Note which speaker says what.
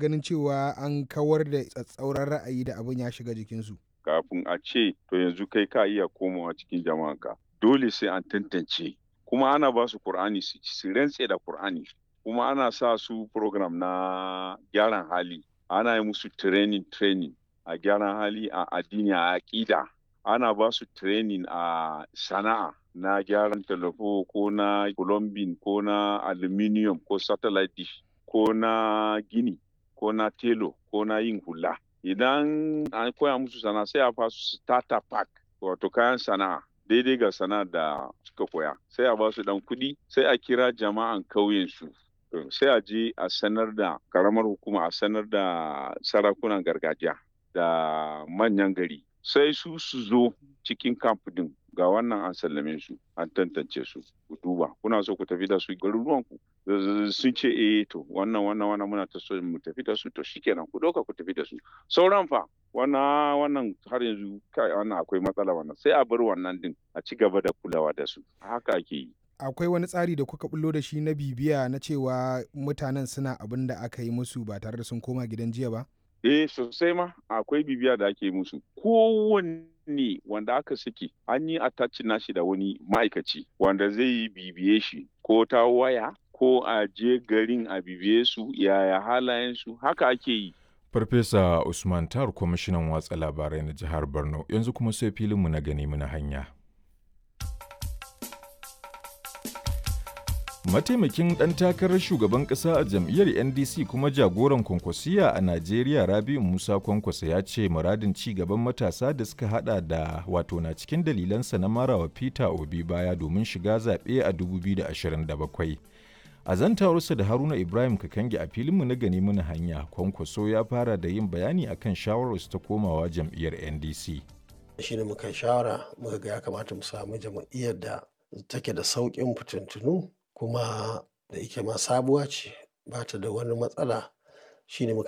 Speaker 1: ganin cewa an kawar da tsatsauran ra'ayi da abin ya shiga jikinsu.
Speaker 2: kafin a ce to yanzu kai ka iya komawa cikin jama'anka dole sai an tantance kuma ana ba su Kur'ani su su rantse da Kur'ani kuma ana sa su program na gyaran hali ana yi musu training training a gyaran hali a addini a aƙida ana ba su training a sana'a na gyaran talafo ko na plumbing ko na aluminium ko satellite dish ko na gini ko na telo ko na yin hula idan an koya musu sana'a sai a ba su starter pack wato kayan sana'a daidai ga sana'a da suka koya sai a ba su dan kuɗi sai a kira jama'an kauyen su sai a je a sanar da karamar hukuma a sanar da sarakunan gargajiya da manyan gari sai su su zo cikin camp din ga wannan an sallame su an tantance su ku duba kuna so ku tafi da su garuruwan ku sun ce eh to wannan wannan wannan muna ta so mu tafi da su to shikenan ku doka ku tafi da su sauran fa wannan wannan har yanzu kai wannan akwai matsala wannan sai a bar wannan din a ci gaba da kulawa da su haka ake yi
Speaker 1: akwai wani tsari da kuka bullo da shi na bibiya na cewa mutanen suna abin da aka yi musu ba tare da sun koma gidan jiya ba
Speaker 2: Eh sosai ma akwai bibiya da ake musu. Kowanne wanda aka saki an yi attachin nashi da wani ma'aikaci wanda zai yi bibiye shi ko ta waya ko a je garin a bibiye su yaya halayensu haka ake yi.
Speaker 3: Farfesa Usman Tar kwamishinan watsa labarai na jihar Borno yanzu kuma sai filinmu na gani muna hanya. Mataimakin ɗan takarar shugaban ƙasa a jam'iyyar NDC kuma jagoran kwankwasiya a Najeriya Rabiu Musa Kwankwasa ya ce muradin ci gaban matasa da suka hada da wato na cikin dalilansa na marawa Peter Obi baya domin shiga zaɓe a 2027. A zantawarsa da Haruna Ibrahim Kakangi a filinmu na gani muna hanya, Kwankwaso ya fara da yin bayani akan shawararsu ta komawa jam'iyyar NDC.
Speaker 4: Shi ne muka shawara muka ga ya kamata mu samu jam'iyyar da take da sauƙin fitintunu kuma da yake ma sabuwa ce ba ta da wani matsala shine muka